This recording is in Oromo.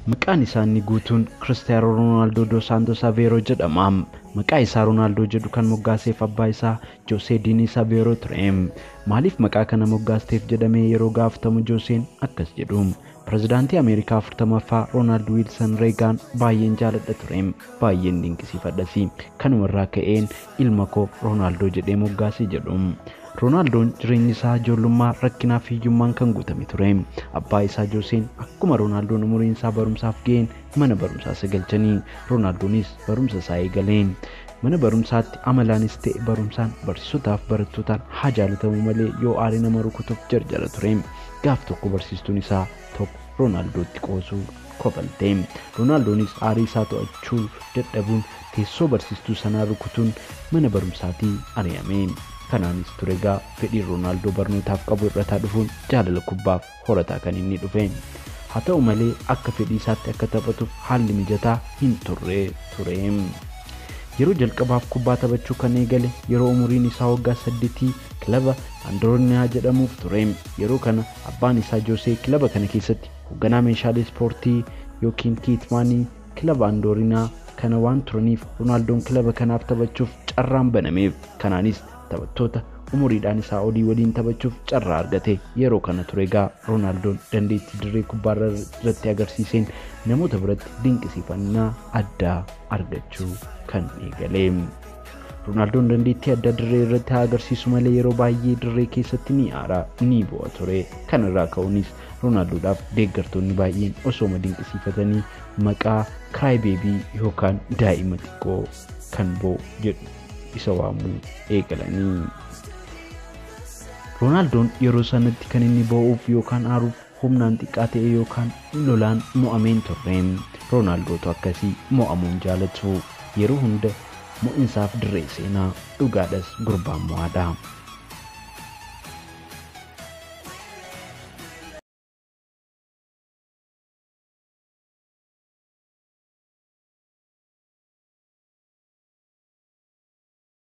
Maqaan isaa inni guutuun Kiristiyaanoo Roonaaldoo dos Saantos Aveeroo jedhama. Maqaa isaa Roonaaldoo jedhu kan moggaaseef abbaa isaa Joosee Diiniis Aveeroo ture. Maaliif maqaa kana moggaasteef jedhamee yeroo gaafatamu Jooseen akkas jedhu. Pirezidaantii Ameerikaa afurtamaffaa Roonaald Wiilsan Reegaan baay'een jaaladha ture. Baay'een dinqisiifadhas. Kanumarraa ka'een ilma koo Roonaaldoo jedhee moggaase jedhu. Roonaaldoon jireenyi isaa ijoollummaa rakkinaa fi hiyyummaan kan guutame ture. Abbaa isaa Jooseen akkuma Roonaaldoon umuriin isaa barumsaaf ga'een mana barumsaa sagalchanii Roonaaldoonis barumsa isaa eegaleen. Mana barumsaatti amalaanis ta'e barumsaan barsiisotaaf barattootaan haa jaalatamu malee yoo aare nama rukutuuf jarjara ture. Gaaf tokko barsiistuun isaa tokko Roonaaldootti qoosuu kofalte. Roonaaldoonis aarii isaa to'achuu dadhabuun teessoo barsiistuu sanaa rukutuun mana barumsaatii ari'ame. Kanaanis ture egaa fedhiin Roonaaldoo barnootaaf qabu irrataa dhufuun jaalala kubbaaf horataa kan inni dhufe. Haa ta'u malee akka fedhii isaatti akka taphatuuf haalli mijataa hin turre ture. Yeroo jalqabaaf kubbaa taphachuu kan eegale yeroo umuriin isaa waggaa saddeetii kilaba Andoorniyaa jedhamuuf ture. Yeroo kana abbaan isaa Joosee kilaba kana keessatti hoogganaa meeshaalee ispoortii yookiin kiitmaanii kilaba Andoorinaa kana waan turaniif Roonaaldoon kilaba kanaaf taphachuuf carraan banameef. Kanaanis taphattoota umuriidhaan isaa olii waliin taphachuuf carraa argate yeroo kana ture egaa Roonaaldoon dandeettii dirree kubbaa irratti agarsiiseen namoota biratti dinqisiifannaa addaa argachuu kan eegale. Roonaaldoon dandeettii addaa dirree irratti haa agarsiisu malee yeroo baay'ee dirree keessatti ni aara ni bu'a ture. Kana irraa ka'uunis Roonaaldoodhaaf deeggartoonni baay'een osooma dinqisiifatanii maqaa Kiraay Beebii yookaan daa'ima xiqqoo kan bo'u jedhu isa waamuu eegalanii. Roonaaldoon yeroo sanatti kan inni boo'uuf yookaan aaruuf humnaan xiqqaa ta'e yookaan lolaan mo'ameen turre. Roonaaldoota akkasii mo'amuun jaalatu yeroo hunda mo'insaaf dirree seenaa dhugaadhas gurbaan mo'aadha.